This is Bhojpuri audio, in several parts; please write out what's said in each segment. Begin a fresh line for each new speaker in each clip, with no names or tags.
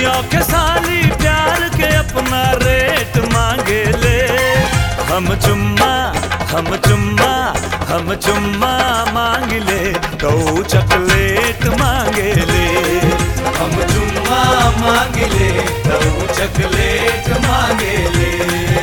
भैया के साली प्यार के अपना रेट मांगे ले हम चुम्मा हम चुम्मा हम चुम्मा मांग ले तो चॉकलेट मांगे ले हम चुम्मा मांग ले तो चॉकलेट मांगे ले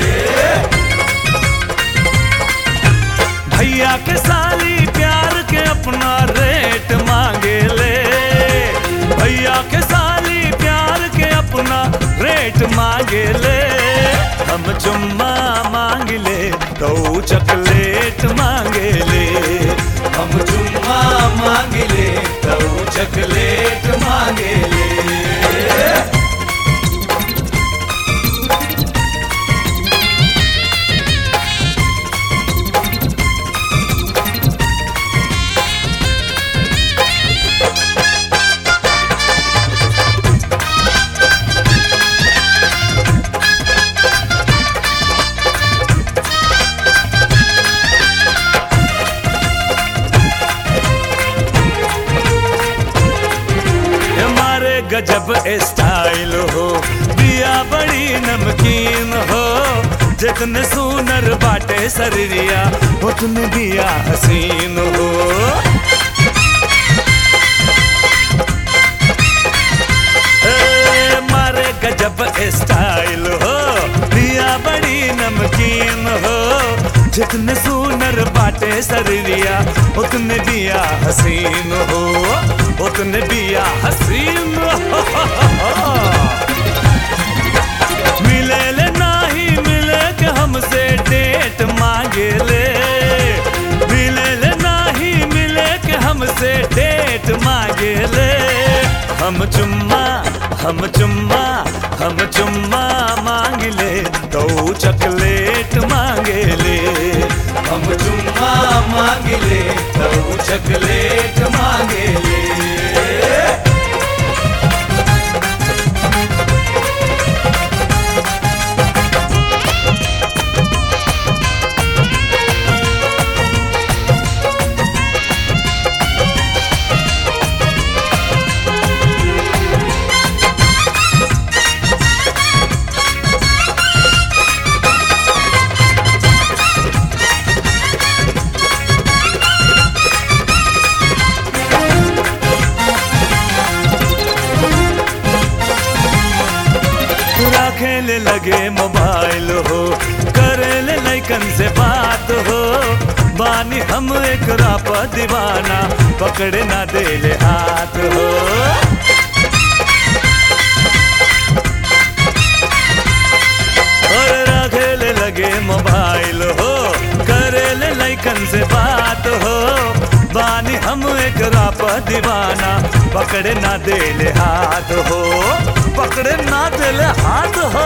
भैया के साली प्यार के अपना रेट मांगे ले भैया के साली प्यार के अपना रेट मांगे ले हम चुम्मा मांग ले तो चॉकलेट मांगे ले हम चुम्मा मांग ले तो चॉकलेट मांगे ले हमारे गजब स्टाइल हो दिया बड़ी नमकीन हो जितने सुनर बाटे शरीरिया उतने दिया हसीन हो ए, मारे गजब स्टाइल हो दिया बड़ी नमकीन हो जितने सुनर बाटे शरीरिया उतने दिया हसीन हो उतने दिया हसीन हो मिले ले नाही मिले के हमसे डेट मांगे ले मिले ले नाही मिले के हमसे डेट मांगे ले हम चुम्मा हम चुम्मा हम चुम्मा मांग ले तो चॉकलेट मांगे ले हम चुम्मा मांग ले तो चॉकलेट मांगे ले खेले लगे मोबाइल हो करे ले लैकन से बात हो बानी हम एक राप दीवाना पकड़े ना दे ले हाथ हो और रखेले लगे मोबाइल हो करे ले लैकन से बात हो बानी हम एक राप दीवाना पकड़े ना दे ले हाथ हो पकड़े ना दे ले हाथ हो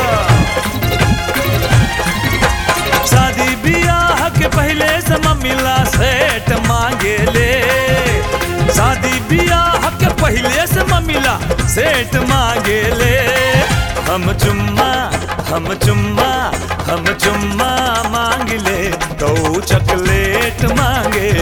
शादी बियाह के पहले से मिला सेट मांगे ले शादी बियाह के पहले से मिला सेट मांगे ले हम चुम्मा हम चुम्मा हम चुम्मा मांग ले तो चॉकलेट मांगे